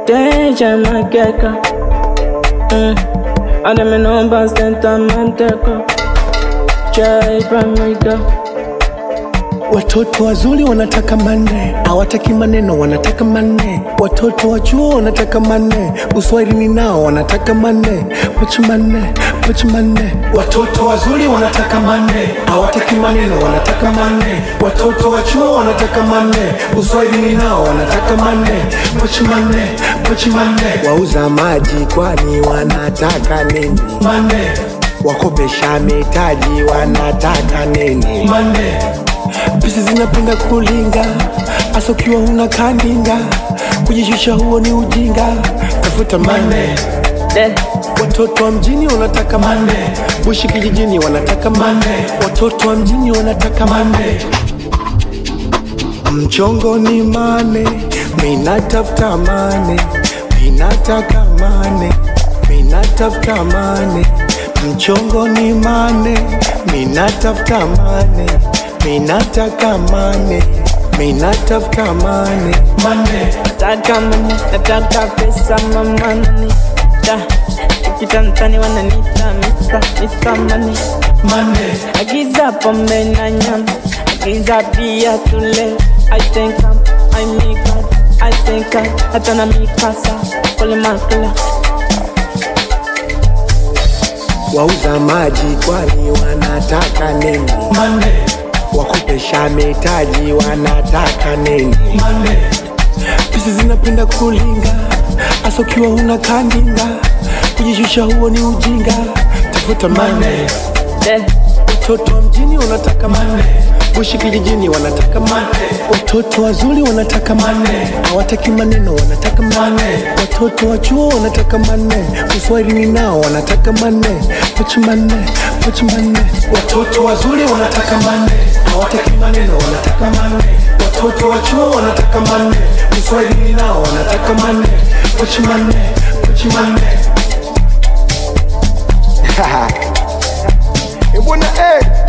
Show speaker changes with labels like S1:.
S1: Deja mageka mm. Ademenomba senta manteko Chai pamiga
S2: Watoto wazuri wanataka manne, hawataki maneno, wanataka manne. Watoto wa chuo wanataka manne, uswahilini nao wanataka manne, pochi manne, pochi manne. Watoto wazuri wanataka manne, hawataki maneno, wanataka manne. Watoto wa chuo wanataka manne, uswahilini nao wanataka manne, pochi manne, pochi manne. Wauza maji kwani wanataka nini? Manne. Wakopesha mitaji wanataka nini? Manne. Pesa zinapenda kulinga, hasa ukiwa una kandinga. Kujishusha huo ni ujinga, tafuta mane.
S1: De
S2: Watoto wa mjini wanataka mane, bushi kijijini wanataka mane. Watoto wa mjini wanataka mane. Mchongo ni mane, minatafuta mane, minataka mane, minatafuta mane. Mchongo ni mane, minatafuta mane, minataka mane, minatafuta mane. Mane.
S1: Nataka mani, nataka pesa mamani Da Ukitantani wananita Mr. Mr. Money
S2: Mane.
S1: Agiza pombe na nyama Agiza pia tule I think I'm, I make God I think I, hata na mikasa Kole makala
S2: Wauza maji kwani wanataka nini? Mane. Wakopesha mitaji wanataka nini? Mane. Pesa zinapenda kulinga, hasa ukiwa una kandinga. Kujishusha huo ni ujinga, tafuta mane.
S1: De
S2: Watoto wa mjini wanataka mane, bushi kijijini wanataka mane. Watoto wazuri wanataka mane, hawataki maneno, wanataka mane. Watoto wa chuo wanataka mane, uswahilini nao wanataka mane, pochi mane, pochi mane. Watoto wazuri wanataka mane, hawataki maneno, wanataka mane. Watoto wa chuo wanataka mane, uswahilini nao wanataka mane, pochi mane, pochi mane.
S3: Eh, bwana eh